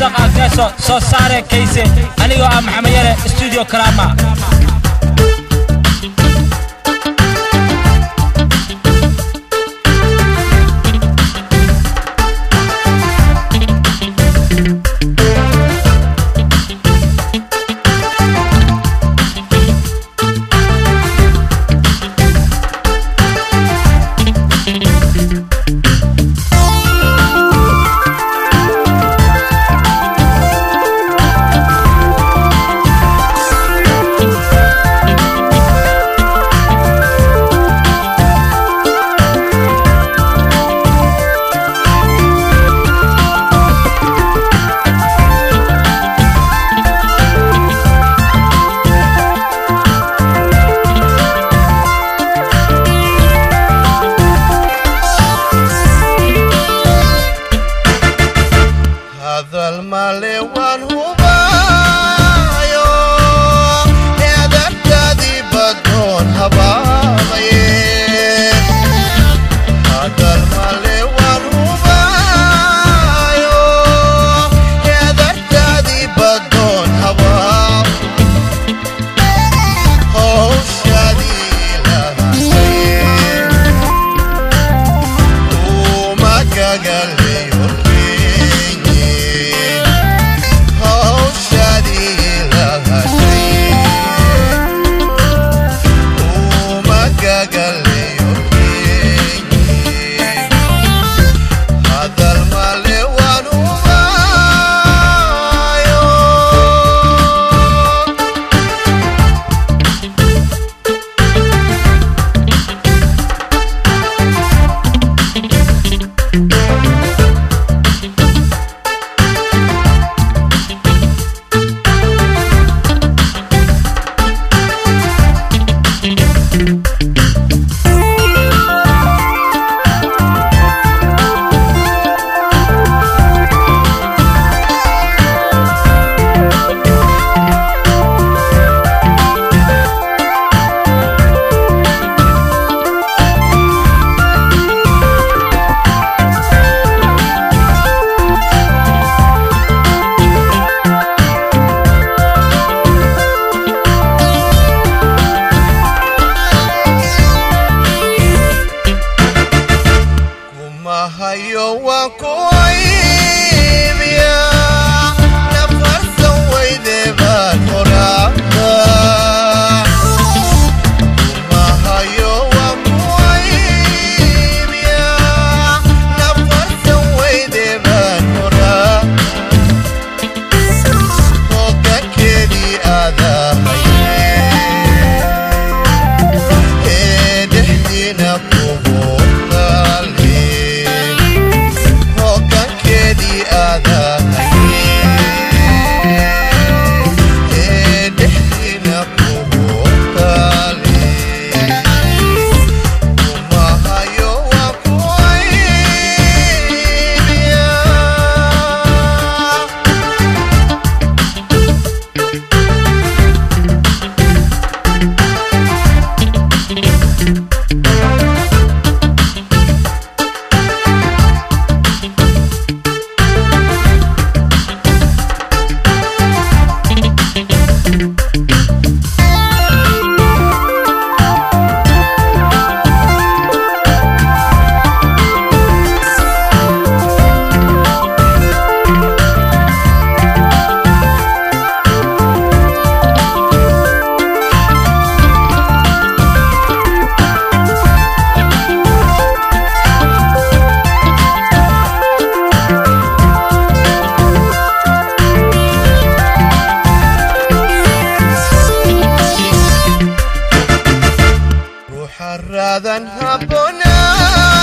cabdirasaaq agneeso soo saare kayse anigoo ah maxamed yare stuudio karaama hadal male waan hubaayo eedartaadii badoon habaabaye hadal male waan hubaayo eedartaadii badoon habaab howshaadii lahaye umagagaleyo kenye howshadii lahaye umagagaleyo kenye hadal male waan ubaayo kumahayo waan ku aybiya nafarsan weyde baan horaaba kumahayo waan ku aybiya nafarsan weyde baan horaa hoggaankeedii aadahaye ee dhexdiina kubuuqaale hoggaankeedii aadahaye ee dhexdiina kubuuqaale kumahayo waan ku aybiya ruuxa raadan habboonaa